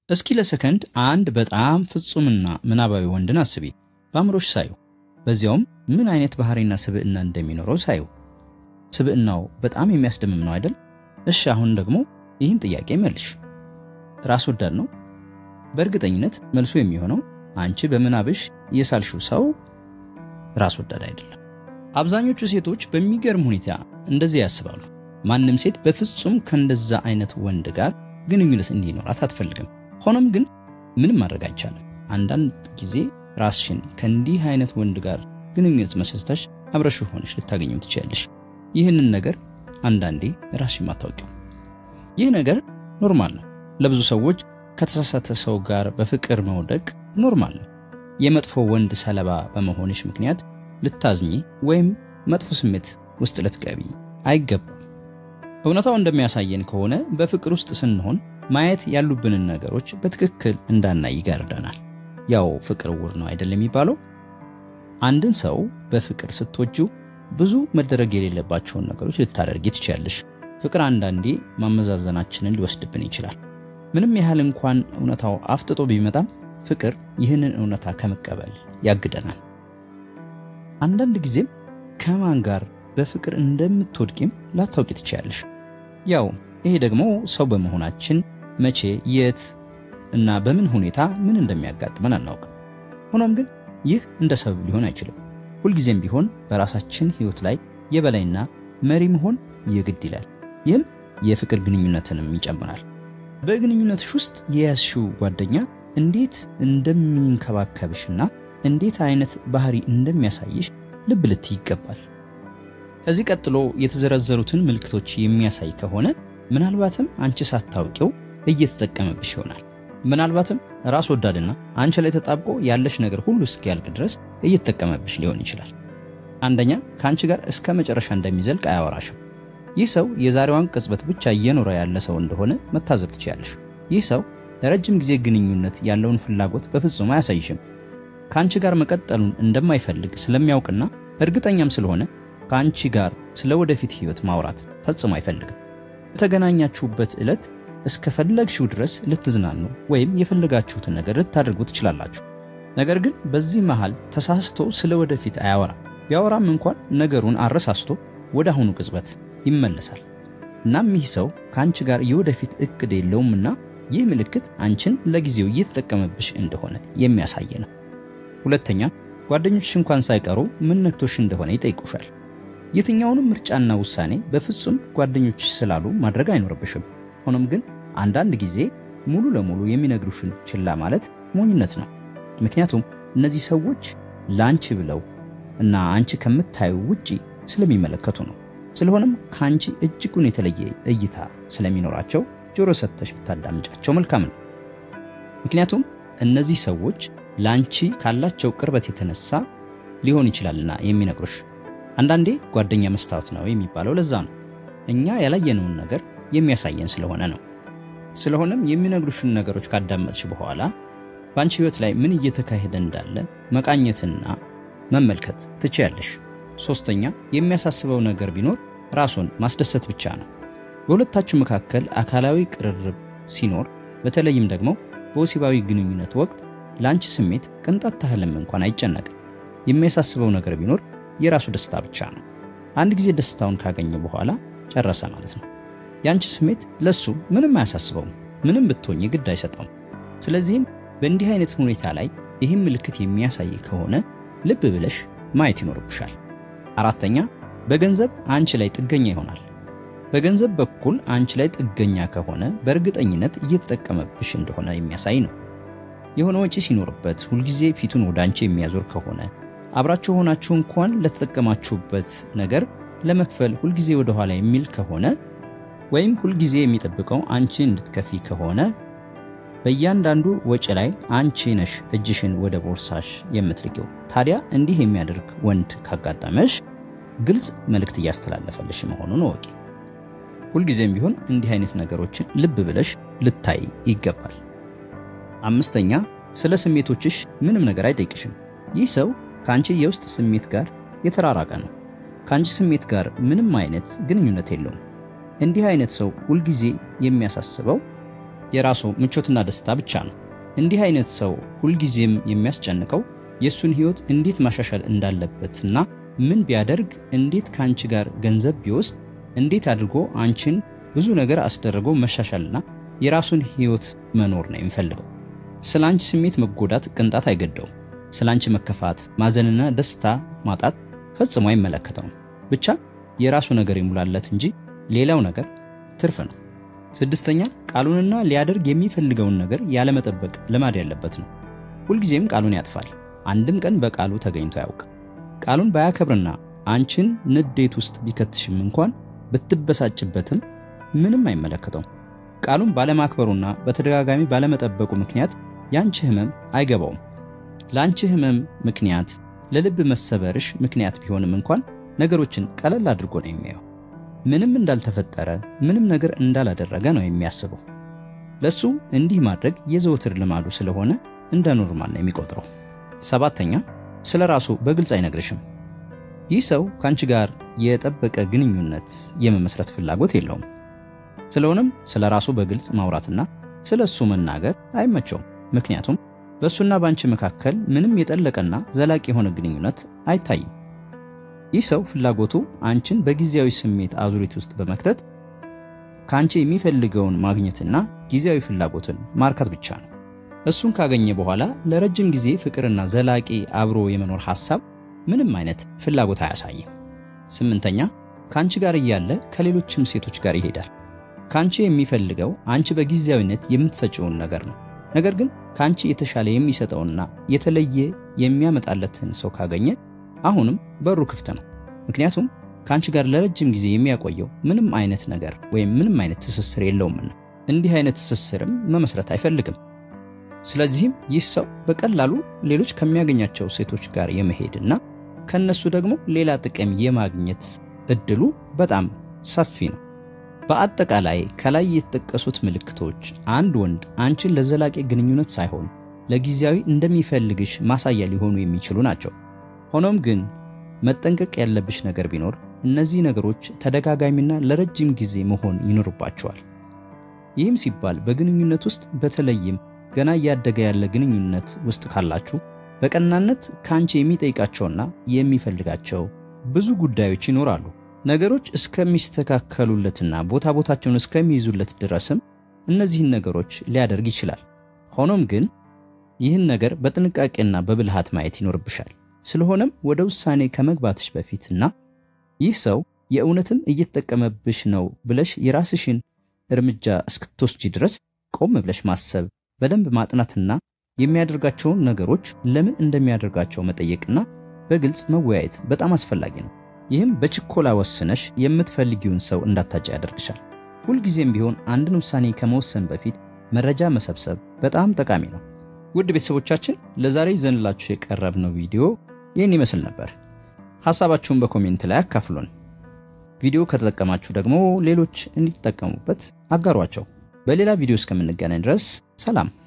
እስኪ ለሰከንድ አንድ በጣም ፍጹምና ምናባዊ ወንድን አስቢ። በአእምሮሽ ሳዩ፣ በዚያውም ምን አይነት ባህሪና ስብዕና እንደሚኖረው ሳዩ። ስብዕናው በጣም የሚያስደምም ነው አይደል? እሺ አሁን ደግሞ ይህን ጥያቄ መልሽ። ራስ ወዳድ ነው? በእርግጠኝነት መልሱ የሚሆነው አንቺ በምናብሽ የሳልሽው ሰው ራስ ወዳድ አይደለም። አብዛኞቹ ሴቶች በሚገርም ሁኔታ እንደዚህ ያስባሉ። ማንም ሴት በፍጹም ከእንደዛ አይነት ወንድ ጋር ግንኙነት እንዲኖራት አትፈልግም። ሆኖም ግን ምንም ማድረግ አይቻልም። አንዳንድ ጊዜ ራስሽን ከእንዲህ አይነት ወንድ ጋር ግንኙነት መስርተሽ አብረሽ ሆነሽ ልታገኘው ትችያለሽ። ይህንን ነገር አንዳንዴ ራስሽ የማታውቂው ይህ ነገር ኖርማል ነው። ለብዙ ሰዎች ከተሳሳተ ሰው ጋር በፍቅር መውደቅ ኖርማል ነው። የመጥፎ ወንድ ሰለባ በመሆንሽ ምክንያት ልታዝኚ ወይም መጥፎ ስሜት ውስጥ ልትገቢ አይገባም። እውነታው እንደሚያሳየን ከሆነ በፍቅር ውስጥ ስንሆን ማየት ያሉብንን ነገሮች በትክክል እንዳናይ ይጋርደናል። ያው ፍቅር ዕውር ነው አይደል የሚባለው? አንድን ሰው በፍቅር ስትወጂው ብዙ መደረግ የሌለባቸውን ነገሮች ልታደርጊ ትችያለሽ። ፍቅር አንዳንዴ ማመዛዘናችንን ሊወስድብን ይችላል። ምንም ያህል እንኳን እውነታው አፍጥጦ ቢመጣም ፍቅር ይህንን እውነታ ከመቀበል ያግደናል። አንዳንድ ጊዜም ከማን ጋር በፍቅር እንደምትወድቂም ላታውቂ ትችያለሽ። ያው ይሄ ደግሞ ሰው በመሆናችን መቼ፣ የት እና በምን ሁኔታ ምን እንደሚያጋጥመን አናውቅም። ሆኖም ግን ይህ እንደ ሰበብ ሊሆን አይችልም። ሁልጊዜም ቢሆን በራሳችን ሕይወት ላይ የበላይና መሪ መሆን የግድ ይላል። ይህም የፍቅር ግንኙነትንም ይጨምራል። በግንኙነትሽ ውስጥ የያዝሽው ጓደኛ እንዴት እንደሚንከባከብሽና እንዴት አይነት ባህሪ እንደሚያሳይሽ ልብ ልትይ ይገባል። ከዚህ ቀጥሎ የተዘረዘሩትን ምልክቶች የሚያሳይ ከሆነ ምናልባትም አንቺ ሳታውቂው እየተጠቀመብሽ ይሆናል። ምናልባትም ራስ ወዳድና አንቺ ላይ ተጣብቆ ያለሽ ነገር ሁሉ እስኪያልቅ ድረስ እየተጠቀመብሽ ሊሆን ይችላል። አንደኛ ከአንቺ ጋር እስከ መጨረሻ እንደሚዘልቅ አያወራሽም። ይህ ሰው የዛሬዋን ቅጽበት ብቻ እየኖረ ያለ ሰው እንደሆነ መታዘብ ትችያለሽ። ይህ ሰው ለረጅም ጊዜ ግንኙነት ያለውን ፍላጎት በፍጹም አያሳይሽም። ከአንቺ ጋር መቀጠሉን እንደማይፈልግ ስለሚያውቅና እርግጠኛም ስለሆነ ከአንቺ ጋር ስለ ወደፊት ህይወት ማውራት ፈጽሞ አይፈልግም። በተገናኛችሁበት ዕለት እስከፈለግሽው ድረስ ልትዝናኑ ወይም የፈለጋችሁትን ነገር ልታደርጉ ትችላላችሁ። ነገር ግን በዚህ መሃል ተሳስቶ ስለ ወደፊት አያወራም። ቢያወራም እንኳን ነገሩን አረሳስቶ ወደ አሁኑ ቅጽበት ይመለሳል። እናም ይህ ሰው ከአንቺ ጋር የወደፊት እቅድ የለውምና ይህ ምልክት አንቺን ለጊዜው እየተጠቀመብሽ እንደሆነ የሚያሳይ ነው። ሁለተኛ ጓደኞችሽ እንኳን ሳይቀሩ ምን ነክቶሽ እንደሆነ ይጠይቁሻል። የትኛውንም ምርጫና ውሳኔ በፍጹም ጓደኞችሽ ስላሉ ማድረግ አይኖርብሽም። ሆኖም ግን አንዳንድ ጊዜ ሙሉ ለሙሉ የሚነግሩሽን ችላ ማለት ሞኝነት ነው። ምክንያቱም እነዚህ ሰዎች ለአንቺ ብለው እና አንቺ ከምታዩ ውጪ ስለሚመለከቱ ነው። ስለሆነም ከአንቺ እጅጉን የተለየ እይታ ስለሚኖራቸው ጆሮ ሰጥተሽ ብታዳምጫቸው መልካም ነው። ምክንያቱም እነዚህ ሰዎች ለአንቺ ካላቸው ቅርበት የተነሳ ሊሆን ይችላልና የሚነግሩሽ። አንዳንዴ ጓደኛ መስታወት ነው የሚባለው ለዛ ነው። እኛ ያላየነውን ነገር የሚያሳየን ስለሆነ ነው። ስለሆነም የሚነግሩሽን ነገሮች ካዳመጥሽ በኋላ በአንቺ ሕይወት ላይ ምን እየተካሄደ እንዳለ መቃኘትና መመልከት ትችያለሽ። ሶስተኛ የሚያሳስበው ነገር ቢኖር ራሱን ማስደሰት ብቻ ነው። በሁለታችሁ መካከል አካላዊ ቅርርብ ሲኖር፣ በተለይም ደግሞ በወሲባዊ ግንኙነት ወቅት ለአንቺ ስሜት ቅንጣት ታህልም እንኳን አይጨነቅም። የሚያሳስበው ነገር ቢኖር የራሱ ደስታ ብቻ ነው። አንድ ጊዜ ደስታውን ካገኘ በኋላ ጨረሰ ማለት ነው። የአንቺ ስሜት ለሱ ምንም አያሳስበውም። ምንም ብትሆኝ ግድ አይሰጠውም። ስለዚህም በእንዲህ አይነት ሁኔታ ላይ ይህም ምልክት የሚያሳይ ከሆነ ልብ ብለሽ ማየት ይኖርብሻል። አራተኛ በገንዘብ አንቺ ላይ ጥገኛ ይሆናል። በገንዘብ በኩል አንቺ ላይ ጥገኛ ከሆነ በእርግጠኝነት እየተጠቀመብሽ እንደሆነ የሚያሳይ ነው። የሆነ ወጪ ሲኖርበት ሁልጊዜ ፊቱን ወደ አንቺ የሚያዞር ከሆነ አብራችሁ ሆናችሁ እንኳን ለተጠቀማችሁበት ነገር ለመክፈል ሁልጊዜ ወደ ኋላ የሚል ከሆነ ወይም ሁልጊዜ የሚጠብቀው አንቺ እንድትከፊ ከሆነ በእያንዳንዱ ወጪ ላይ አንቺ ነሽ እጅሽን ወደ ቦርሳሽ የምትልቂው። ታዲያ እንዲህ የሚያደርግ ወንድ ካጋጠመሽ ግልጽ መልእክት እያስተላለፈልሽ መሆኑን እወቂ። ሁልጊዜም ቢሆን እንዲህ አይነት ነገሮችን ልብ ብለሽ ልታይ ይገባል። አምስተኛ ስለ ስሜቶችሽ ምንም ነገር አይጠይቅሽም። ይህ ሰው ከአንቺ የውስጥ ስሜት ጋር የተራራቀ ነው። ከአንቺ ስሜት ጋር ምንም አይነት ግንኙነት የለውም። እንዲህ አይነት ሰው ሁልጊዜ የሚያሳስበው የራሱ ምቾትና ደስታ ብቻ ነው። እንዲህ አይነት ሰው ሁልጊዜም የሚያስጨንቀው የእሱን ሕይወት እንዴት ማሻሻል እንዳለበትና ምን ቢያደርግ እንዴት ከአንቺ ጋር ገንዘብ ቢወስድ እንዴት አድርጎ አንቺን ብዙ ነገር አስደርጎ መሻሻልና የራሱን ሕይወት መኖር ነው የሚፈልገው። ስለ አንቺ ስሜት መጎዳት ቅንጣት አይገደውም። ስለ አንቺ መከፋት፣ ማዘንና ደስታ ማጣት ፈጽሞ አይመለከተውም። ብቻ የራሱ ነገር ይሙላለት እንጂ ሌላው ነገር ትርፍ ነው። ስድስተኛ ቃሉንና ሊያደርግ የሚፈልገውን ነገር ያለመጠበቅ ልማድ ያለበት ነው። ሁልጊዜም ቃሉን ያጥፋል። አንድም ቀን በቃሉ ተገኝቶ አያውቅም። ቃሉን ባያከብርና አንቺን ንዴት ውስጥ ቢከትሽም እንኳን ብትበሳጭበትም ምንም አይመለከተውም። ቃሉን ባለማክበሩና በተደጋጋሚ ባለመጠበቁ ምክንያት ያንቺ ህመም አይገባውም። ለአንቺ ህመም ምክንያት ለልብ መሰበርሽ ምክንያት ቢሆንም እንኳን ነገሮችን ቀለል አድርጎ ነው የሚያየው። ምንም እንዳልተፈጠረ ምንም ነገር እንዳላደረገ ነው የሚያስበው። ለሱ እንዲህ ማድረግ የዘወትር ልማዱ ስለሆነ እንደ ኖርማል ነው የሚቆጥረው። ሰባተኛ ስለ ራሱ በግልጽ አይነግርሽም። ይህ ሰው ከአንቺ ጋር የጠበቀ ግንኙነት የመመስረት ፍላጎት የለውም። ስለሆነም ስለ ራሱ በግልጽ ማውራትና ስለ እሱ መናገር አይመቸውም። ምክንያቱም በእሱና በአንቺ መካከል ምንም የጠለቀና ዘላቂ የሆነ ግንኙነት አይታይም። ይህ ሰው ፍላጎቱ አንቺን በጊዜያዊ ስሜት አዙሪት ውስጥ በመክተት ከአንቺ የሚፈልገውን ማግኘትና ጊዜያዊ ፍላጎትን ማርካት ብቻ ነው። እሱን ካገኘ በኋላ ለረጅም ጊዜ ፍቅርና ዘላቂ አብሮ የመኖር ሐሳብ ምንም አይነት ፍላጎት አያሳይም። ስምንተኛ ከአንቺ ጋር እያለ ከሌሎችም ሴቶች ጋር ይሄዳል። ከአንቺ የሚፈልገው አንቺ በጊዜያዊነት የምትሰጪውን ነገር ነው። ነገር ግን ከአንቺ የተሻለ የሚሰጠውና የተለየ የሚያመጣለትን ሰው ካገኘ አሁንም በሩ ክፍት ነው። ምክንያቱም ከአንቺ ጋር ለረጅም ጊዜ የሚያቆየው ምንም አይነት ነገር ወይም ምንም አይነት ትስስር የለውምና እንዲህ አይነት ትስስርም መመስረት አይፈልግም። ስለዚህም ይህ ሰው በቀላሉ ሌሎች ከሚያገኛቸው ሴቶች ጋር የመሄድና ከነሱ ደግሞ ሌላ ጥቅም የማግኘት እድሉ በጣም ሰፊ ነው። በአጠቃላይ ከላይ የተጠቀሱት ምልክቶች አንድ ወንድ አንቺን ለዘላቂ ግንኙነት ሳይሆን ለጊዜያዊ እንደሚፈልግሽ ማሳያ ሊሆኑ የሚችሉ ናቸው። ሆኖም ግን መጠንቀቅ ያለብሽ ነገር ቢኖር እነዚህ ነገሮች ተደጋጋሚና ለረጅም ጊዜ መሆን ይኖርባቸዋል። ይህም ሲባል በግንኙነት ውስጥ በተለይም ገና እያደገ ያለ ግንኙነት ውስጥ ካላችሁ በቀናነት ከአንቺ የሚጠይቃቸውና የሚፈልጋቸው ብዙ ጉዳዮች ይኖራሉ። ነገሮች እስከሚስተካከሉለትና ቦታ ቦታቸውን እስከሚይዙለት ድረስም እነዚህን ነገሮች ሊያደርግ ይችላል። ሆኖም ግን ይህን ነገር በጥንቃቄና በብልሃት ማየት ይኖርብሻል። ስለሆነም ወደ ውሳኔ ከመግባትሽ በፊትና ይህ ሰው የእውነትም እየተጠቀመብሽ ነው ብለሽ የራስሽን እርምጃ እስክትወስጂ ድረስ ቆም ብለሽ ማሰብ፣ በደንብ ማጥናትና የሚያደርጋቸውን ነገሮች ለምን እንደሚያደርጋቸው መጠየቅና በግልጽ መወያየት በጣም አስፈላጊ ነው። ይህም በችኮላ ወስነሽ የምትፈልጊውን ሰው እንዳታጭ ያደርግሻል። ሁልጊዜም ቢሆን አንድን ውሳኔ ከመወሰን በፊት መረጃ መሰብሰብ በጣም ጠቃሚ ነው። ውድ ቤተሰቦቻችን ለዛሬ ይዘንላችሁ የቀረብነው ቪዲዮ ይህን ይመስል ነበር። ሐሳባችሁን በኮሜንት ላይ አካፍሉን። ቪዲዮ ከተጠቀማችሁ ደግሞ ሌሎች እንዲጠቀሙበት አጋሯቸው። በሌላ ቪዲዮ እስከምንገናኝ ድረስ ሰላም።